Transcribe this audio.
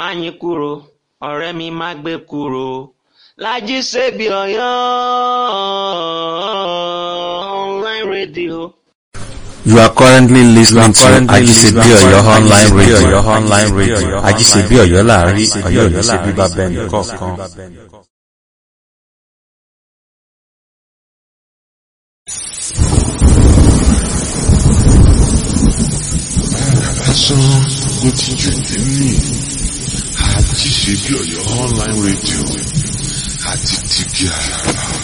Máyìnkúrò ọ̀rẹ́ mi má gbé kúrò Lájí Sèbí Ọ̀yọ́ online radio. You are currently listening to Ajisebi Oyo online radio. online radio. Ajisebi Oyo láàrin Ọ̀yọ́ ní ṣe bíbá bẹ́ẹ̀ nìkọ̀ọ̀kan. Lásán ló ti jù nínú Ajisebi Oyo online radio àti tìbí àràbà.